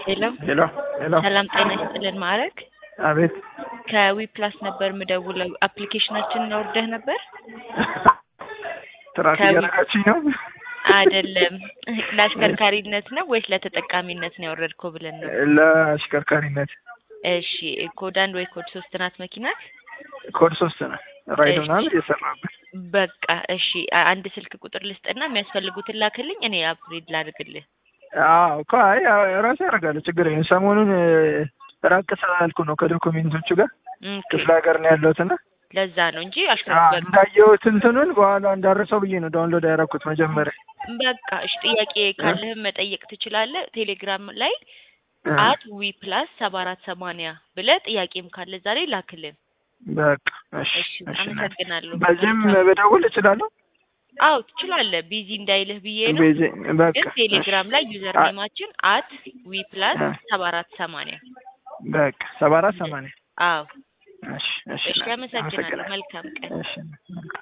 ሄሎ ሄሎ ሄሎ። ሰላም ጤና ይስጥልን ማዕረግ አቤት ከዊ ፕላስ ነበር ምደውለው አፕሊኬሽናችንን አውርደህ ነበር ትራፊክ ከዊ- ያደረጋችኝ ነው። አይደለም ለአሽከርካሪነት ነው ወይስ ለተጠቃሚነት ነው ያወረድከው ብለን ነው ለአሽከርካሪነት እሺ ኮድ አንድ ወይ ኮድ ሶስት ናት መኪናት ኮድ ሶስት ነው። ራይድ እሺ። ምናምን እየሰራበት በቃ እሺ አ- አንድ ስልክ ቁጥር ልስጥና የሚያስፈልጉትን ላክልኝ እኔ አፕግሬድ ላድርግልህ አዎ እኮ አይ አዎ፣ ራሴ ያደርጋለሁ ችግር የለም። ሰሞኑን እ፣ ራቅ ስላልኩ ነው ከዶኩሜንቶቹ ጋር ኦኬ፣ ክፍለ ሀገር ነው ያለሁት እና ለዛ ነው እንጂ አዎ፣ አሽከርካሪ እንዳየሁት እንትኑን በኋላ እንዳረሰው ብዬ ነው ዳውንሎድ ያደረኩት መጀመሪያ በቃ እሺ ጥያቄ ካለህም መጠየቅ ትችላለህ ቴሌግራም ላይ እ፣ አት ዊ ፕላስ ሰባ አራት ሰማንያ ብለህ ጥያቄም ካለ ዛሬ ላክልን በቃ እሺ እሺ እሺ አመሰግናለሁ በዚህም በደውል እችላለሁ። አዎ ትችላለህ ቢዚ እንዳይልህ ብዬ ነው በዚህ በቃ ግን ቴሌግራም ላይ ዩዘር አ- ኔማችን አት ዊ ፕላስ አ- ሰባ አራት ሰማንያ በቃ ሰባ አራት ሰማንያ አዎ እሺ እሺ እሺ አመሰግናለሁ መልካም ቀን እሺ መልካም